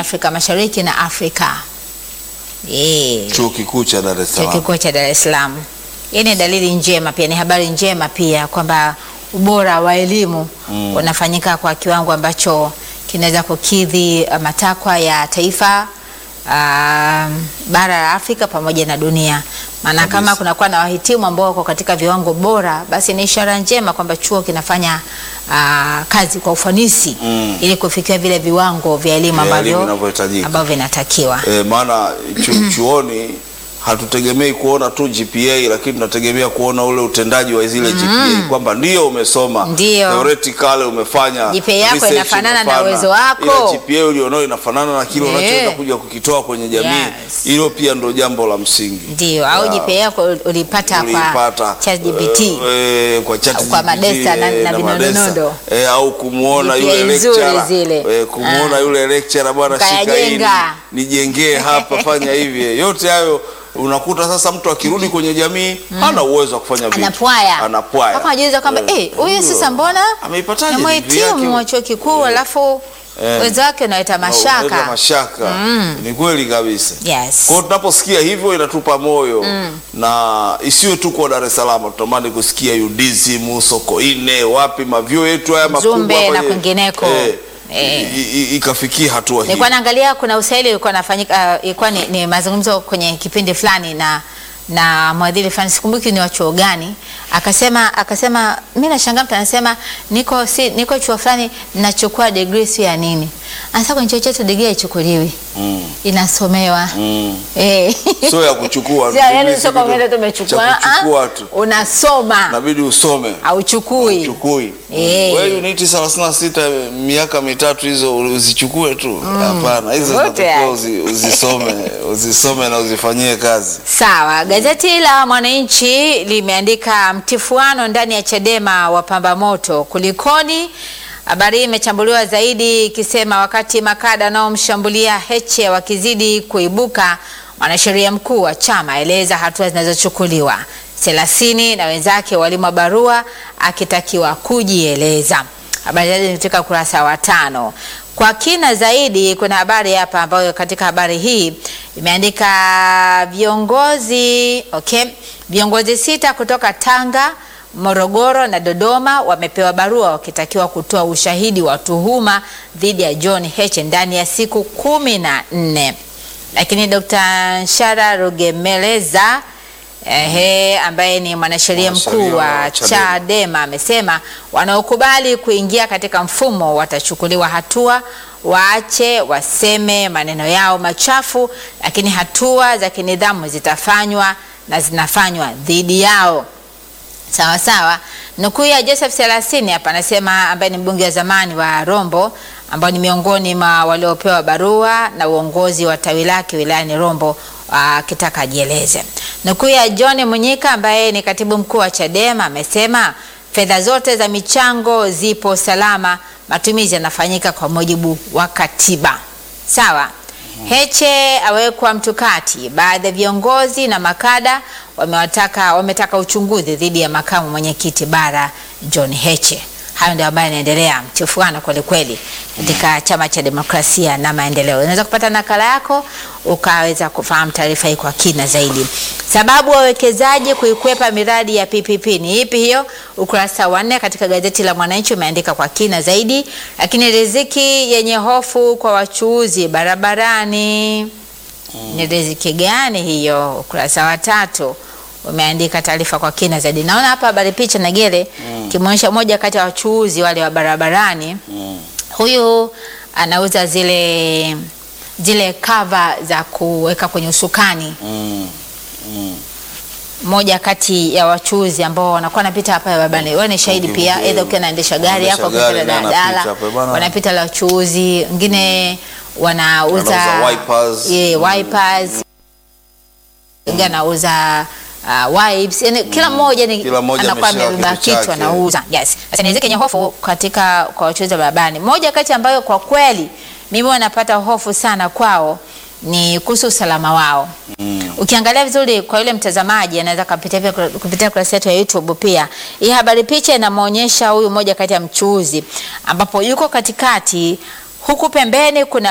Afrika Mashariki na Afrika. Eh, Chuo Kikuu cha Dar es Chuo Salaam. Kikuu cha Dar es Salaam. Hii ni dalili njema pia, ni habari njema pia kwamba ubora wa elimu unafanyika kwa kiwango ambacho kinaweza kukidhi uh, matakwa ya taifa um, bara la Afrika pamoja na dunia. Maana Kabisa. kama kunakuwa na wahitimu ambao wako katika viwango bora, basi ni ishara njema kwamba chuo kinafanya uh, kazi kwa ufanisi Mm. ili kufikia vile viwango vya elimu Vya elimu ambavyo vinavyohitajika. ambavyo vinatakiwa. E, maana chu, chuoni hatutegemei kuona tu GPA lakini tunategemea kuona ule utendaji wa zile GPA kwamba ndio umesoma Ndio. theoretically umefanya GPA yako research inafanana na umefanya, uwezo wako. ile GPA ulionao inafanana na kile Eh. unachoweza kuja kukitoa kwenye jamii Yes. hilo pia ndo jambo la msingi Ndio, au Ya, GPA yako ulipata uliipata, kwa ChatGPT. eh, eh, kwa ChatGPT, Kwa Madesa na- eh, na Madesa. Vinonondo. eh, au kumuona GPA yule nzuri lecturer zile. eh, kumuona Ah. yule lecturer bwana, shika hii Ukayajenga. nijengee hapa, fanya hivi. Yote hayo unakuta sasa mtu akirudi kwenye jamii hana uwezo wa kufanya vitu, Anapwaya. anapwaya, Mpaka anajiuliza kwamba Eh, eh, huyu sasa mbona ameipataje ni degree yake? mhitimu wa chuo kikuu alafu Eh. wenzake unaleta Unaleta mashaka. mashaka. Ni kweli kabisa. Yes. Kwa hiyo tunaposikia hivyo inatupa moyo na isiwe tu kwa Dar es Salaam, tutamani kusikia UDSM, Sokoine, wapi mavyo yetu haya makubwa Mzumbe hapa na ye- kwingineko. eh, Eh. i- i- ikafikia hatua hii. Nilikuwa naangalia kuna usaili ulikuwa nafanyika, uh, ilikuwa ni, ni mazungumzo kwenye kipindi fulani na na mwadhiri fulani sikumbuki ni wa chuo gani, akasema akasema, mimi nashangaa mtu anasema niko si, niko chuo fulani nachukua degree si ya nini. Anasema kwenye chuo chetu degree haichukuliwi, Mm, inasomewa mm. eh. Sio ya kuchukua. Sio, yaani degree sio si kama kitu vile tumechukua, cha kuchukua ah, tu. unasoma Inabidi usome. auchukui. Chukui. Eh. Wewe uniti 36 miaka mitatu hizo uzichukue tu. Hapana, hizo Zote zinatakiwa yani. uzi, uzisome, uzisome na uzifanyie kazi. Sawa, gazeti la Mwananchi limeandika mtifuano ndani ya Chadema wapamba moto, kulikoni? Habari hii imechambuliwa zaidi ikisema wakati makada wanaomshambulia Heche wakizidi kuibuka, mwanasheria mkuu wa chama aeleza hatua zinazochukuliwa. Selasini na wenzake walimwa barua akitakiwa kujieleza. Habari zaidi ni katika ukurasa wa tano. Kwa kina zaidi, kuna habari hapa ambayo katika habari hii imeandika viongozi okay, viongozi sita kutoka Tanga, Morogoro na Dodoma wamepewa barua wakitakiwa kutoa ushahidi wa tuhuma dhidi ya John Heche ndani ya siku kumi na nne. Lakini Dr. Nshara Rugemeleza ehe, ambaye ni mwanasheria Mwanasheria mkuu wa wa Chadema. Chadema amesema wanaokubali kuingia katika mfumo watachukuliwa hatua, waache waseme maneno yao machafu, lakini hatua za kinidhamu zitafanywa na zinafanywa dhidi yao. Sawa sawa. Nukuu ya Joseph Selasini hapa anasema, ambaye ni mbunge wa zamani wa Rombo, ambao ni miongoni mwa waliopewa barua na uongozi wa tawi lake wilayani Rombo akitaka ajieleze. Nukuu ya John Munyika ambaye ni katibu mkuu wa Chadema amesema fedha zote za michango zipo salama, matumizi yanafanyika kwa mujibu wa katiba. Sawa. Heche awekwa mtukati. Baadhi ya viongozi na makada wamewataka wametaka uchunguzi dhidi ya makamu mwenyekiti bara John Heche. Hayo ndio ambayo yanaendelea mtifuano kweli kweli katika chama cha demokrasia na maendeleo. Unaweza kupata nakala yako ukaweza kufahamu taarifa hii kwa kina zaidi. Sababu wawekezaji kuikwepa miradi ya PPP ni ipi hiyo? Ukurasa wa nne katika gazeti la Mwananchi umeandika kwa kina zaidi. Lakini riziki yenye hofu kwa wachuuzi barabarani ni riziki gani hiyo? Ukurasa wa tatu umeandika taarifa kwa kina zaidi. Naona hapa habari picha na gele kimeonyesha moja kati ya wachuuzi wale wa barabarani. Huyu anauza zile zile kava za kuweka kwenye usukani Mm. Mm. moja kati ya wachuuzi ambao wanakuwa wanapita hapa barabarani. Wewe ni shahidi Okay, pia, okay. aidha ukiwa unaendesha gari Unaendesha yako ukipita gari na anapita daladala, hapa bwana. wanapita la wachuuzi wengine wanauza Wanauza wipers. yeah, wipers wengine anauza uh, wipes yani kila mmoja ni Kila mmoja anakuwa ameshika amebeba kitu kitu chake. anauza. Yes. Sasa ni zenye hofu katika kwa wachuuzi wa barabarani. Moja kati ambayo kwa kweli mimi wanapata hofu sana kwao ni kuhusu usalama wao. Ukiangalia vizuri kwa yule mtazamaji anaweza kupitia pia kupitia kurasa yetu ya YouTube pia. Hii habari picha inamwonyesha huyu mmoja kati ya mchuuzi ambapo yuko katikati huku pembeni kuna